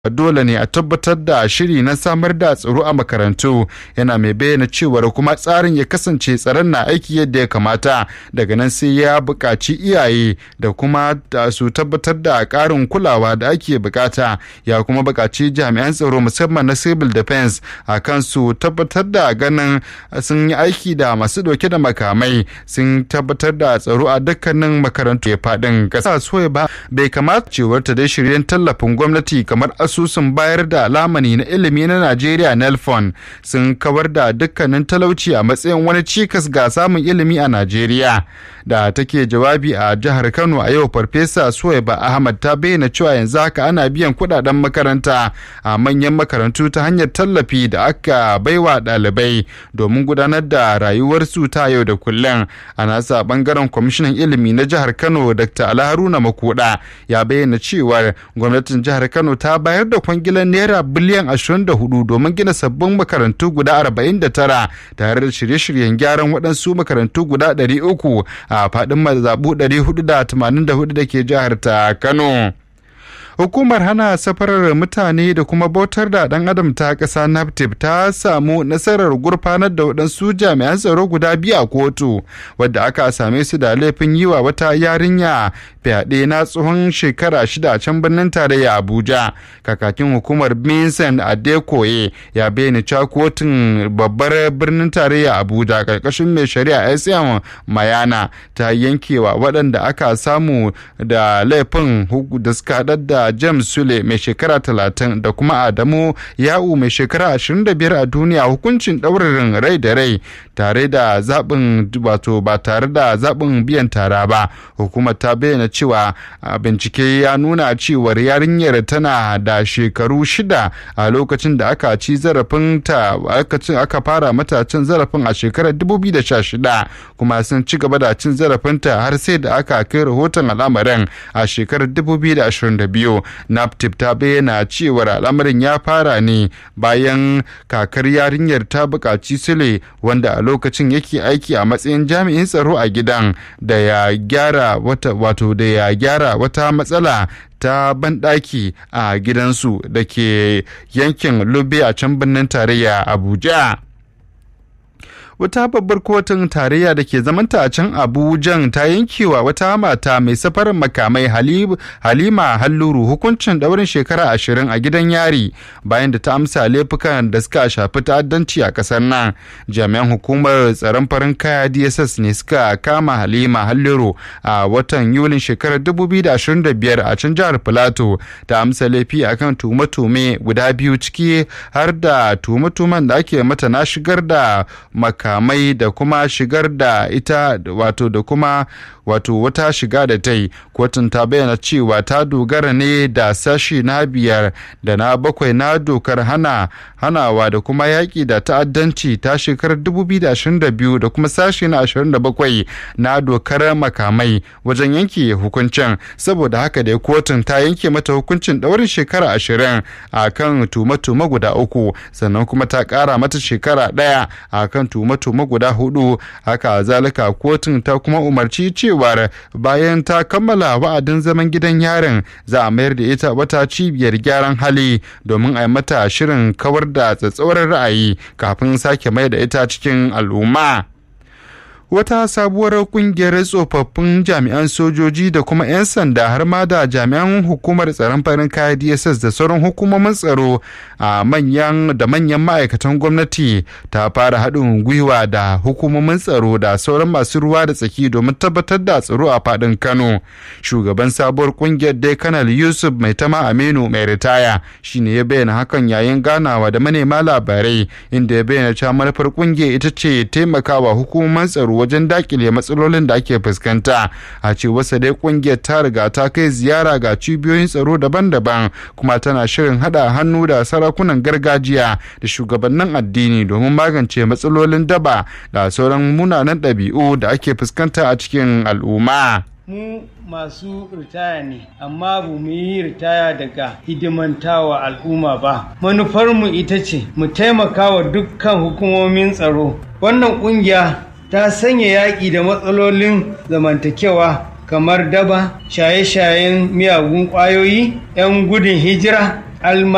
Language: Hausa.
dole ne a tabbatar da shiri na samar da tsaro a makarantu yana mai bayyana cewar kuma tsarin ya kasance tsaron na aiki yadda ya kamata daga nan sai ya buƙaci iyaye da kuma da su tabbatar da ƙarin kulawa da ake bukata ya kuma buƙaci jami'an tsaro musamman na civil defense a kan su tabbatar da ganin sun yi aiki da masu ɗauke da makamai sun tabbatar da tsaro a dukkanin makarantu ya faɗin ƙasa so ba bai kamata cewar ta dai shiryen tallafin gwamnati kamar asusun bayar da lamani na ilimi na Najeriya Nelfon sun kawar da dukkanin talauci a matsayin wani cikas ga samun ilimi a Najeriya. Da take jawabi a jihar Kano a yau Farfesa Suwaiba Ahmad ta bayyana cewa yanzu haka ana biyan kudaden makaranta a manyan makarantu ta hanyar tallafi da aka baiwa ɗalibai domin gudanar da rayuwarsu ta yau da kullum. A nasa bangaren kwamishinan ilimi na jihar Kano Dr. Alharuna Makuda ya bayyana cewar gwamnatin jihar Kano ta bayar bayar da kwangilan naira biliyan 24 domin gina sabbin makarantu guda 49 tare da shirye-shiryen gyaran waɗansu makarantu guda 300 a faɗin mazaɓu 484 da ke jihar ta Kano. hukumar hana safarar mutane da kuma bautar da dan adam ta ƙasa naptip ta samu nasarar gurfanar da waɗansu jami'an tsaro guda biyu a kotu wadda aka same su da laifin yi wa wata yarinya fyaɗe na tsohon shekara shida a can birnin tarayya abuja kakakin hukumar vincent adekoye ya bayyana cewa kotun babbar birnin tarayya abuja karkashin mai shari'a sm mayana ta yankewa waɗanda aka samu da laifin da suka haɗar da James Sule mai shekara 30 da kuma Adamu Ya'u mai shekara 25 a duniya hukuncin ɗaurarin rai da rai tare da zaɓin wato ba tare da zaɓin biyan tara ba hukumar ta bayyana cewa bincike ya nuna cewar yarinyar tana da shekaru shida a lokacin da aka ci zarafin ta aka fara mata cin zarafin a shekarar 2016 kuma sun ci gaba da cin zarafinta har sai da aka kai rahoton al'amarin a shekarar 2022 naptip ta bayyana cewar al'amarin ya fara ne bayan kakar yarinyar ta buƙaci sule wanda a lokacin yake aiki a matsayin jami'in tsaro a gidan da ya gyara wata wato da ya gyara wata matsala ta banɗaki a gidansu da ke yankin lube a can birnin tarayya abuja wata babbar kotun tarayya da ke zamanta a can abujan ta yankewa wata mata mai safarin makamai halima halluru hukuncin daurin shekara ashirin a gidan yari bayan da ta amsa laifukan da suka shafi ta'addanci a kasar nan jami'an hukumar tsaron farin kaya dss ne suka kama halima halluru a watan yulin shekarar 2025 a can jihar filato ta amsa laifi akan tume-tume guda biyu ciki har da tume-tumen da ake mata na shigar da makamai makamai da kuma shigar da ita wato da kuma wato wata shiga da ta yi kotun ta bayyana cewa ta dogara ne da sashi na biyar da na bakwai na dokar hana hanawa da kuma yaƙi da ta'addanci ta shekarar 2022 da kuma sashi na 27 na dokar makamai wajen yanke hukuncin saboda haka da kotun ta yanke mata hukuncin ɗaurin shekara 20 a kan tume-tume guda uku sannan kuma ta ƙara mata shekara ɗaya a kan tume-tume guda hudu haka zalika kotun ta kuma umarci cewar bayan ta kammala wa'adin zaman gidan yarin za a mayar da ita wata cibiyar gyaran hali domin a yi mata shirin kawar da tsatsauran ra'ayi kafin sake mai da ita cikin al'umma. wata sabuwar kungiyar tsofaffin jami'an sojoji da kuma 'yan sanda har ma da jami'an hukumar tsaron farin kaya dss da sauran hukumomin tsaro a manyan da manyan ma'aikatan gwamnati ta fara haɗin gwiwa da hukumomin tsaro da sauran masu ruwa da tsaki domin tabbatar da tsaro a faɗin kano shugaban sabuwar kungiyar dai kanal yusuf mai tama aminu mai ritaya shine ya bayyana hakan yayin ganawa da manema labarai inda ya bayyana cewa manufar kungiyar ita ce taimakawa hukumomin tsaro wajen dakile matsalolin da ake fuskanta a ce wasa dai kungiyar ta riga ta kai ziyara ga cibiyoyin tsaro daban-daban kuma tana shirin hada hannu da sarakunan gargajiya da shugabannin addini domin magance matsalolin daba da sauran munanan ɗabi'u da ake fuskanta a cikin al'umma. mu masu ritaya ne amma ba mu yi ritaya daga hidimantawa al'umma ba manufarmu ita ce mu taimaka wa dukkan hukumomin tsaro wannan ƙungiya ta sanya yaƙi da matsalolin zamantakewa kamar daba shaye-shayen miyagun ƙwayoyi 'yan gudun hijira alma